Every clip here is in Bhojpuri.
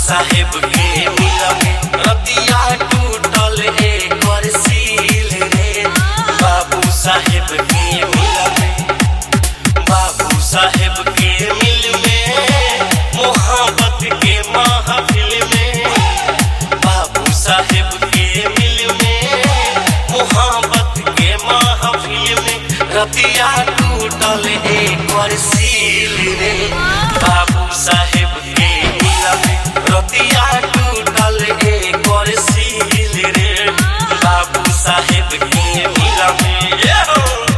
साहेब के मिलमे रतिया टूटल एकर सील रे बाबू साहेब के मिलमे बाबू साहेब के मिल में मोहब्बत के महफिल में बाबू साहेब के मिल में मोहब्बत के महफिल में रतिया टूटल एकर सील रे बाबू साहेब के मिल में रतिया टूटल एकर सील रे बाबू साहेब के मिल में ये हो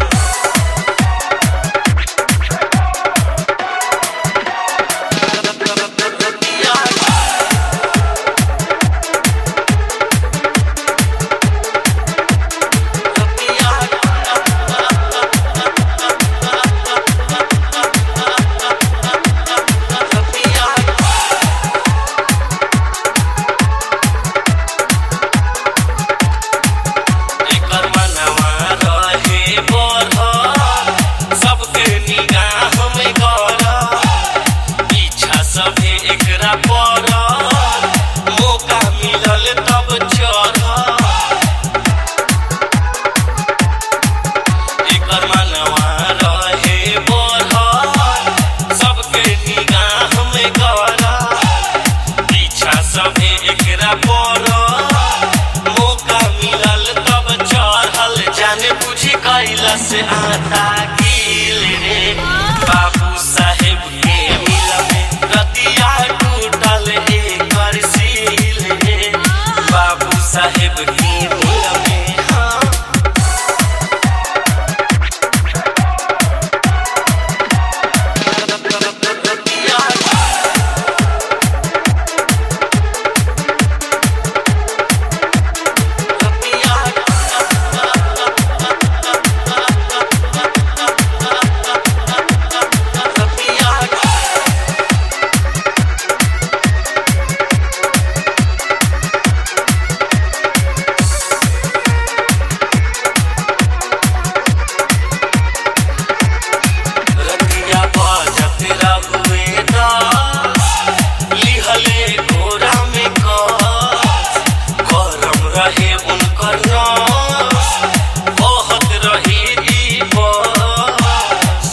एकर मनवा रहे बढ़ल, सबके निगाह में गड़ल। पीछा सभे एकरा पड़ल, मौका मिलल तब चढ़ल। एकर मनवा रहे बढ़ल, सबके निगाह में गड़ल। पीछा सभे एकरा पड़ल, मौका मिलल तब चढ़ल जाने बुझी कैला से आता गिल रे बाबू साहेब के मिल में रतिया टूटल एकर सील रे बाबू साहेब के मिल में हाँ रतिया बजत रहुए दास, लिहले घोड़ा में कस, गरम रहे उनकर नस, बहत रही ई बस।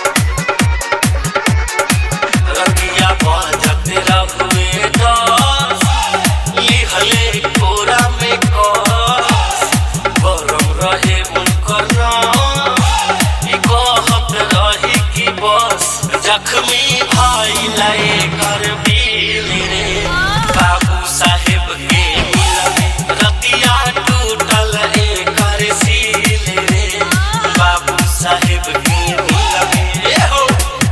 रतिया बजत रहुए दास, लिहले घोड़ा में कस, गरम रहे उनकर नस, ई कहत रही कि बस जख्मी भाई लाए कर बिल रे बाबू साहेब के मिल में रतिया टूटल एकर सील रे बाबू साहेब के मिल में ए हो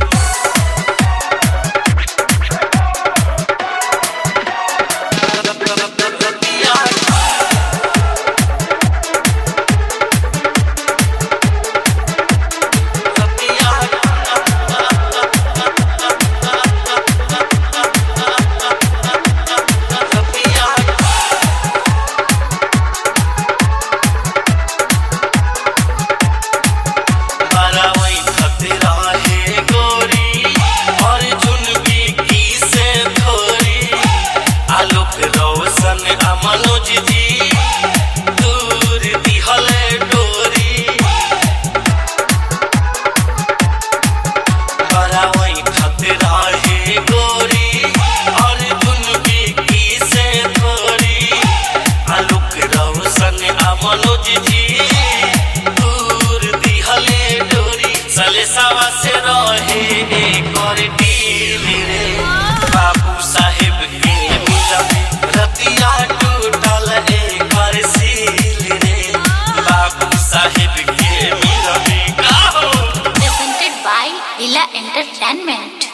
बरावई खतरा है गोरी और चुनबी की से थोरी आलोक रोशन आ मनोज जी दूर दिहले डोरी बरावई खतरा है गोरी और चुनबी की से थोरी आलोक रोशन आ मनोज जी दूर दिहले डोरी सलेसावा से रहे एकर डील रे बाबू साहेब के मिल में रतिया टूटल एकर सील रे बाबू साहेब के मिल में का हो presented by Lila Entertainment.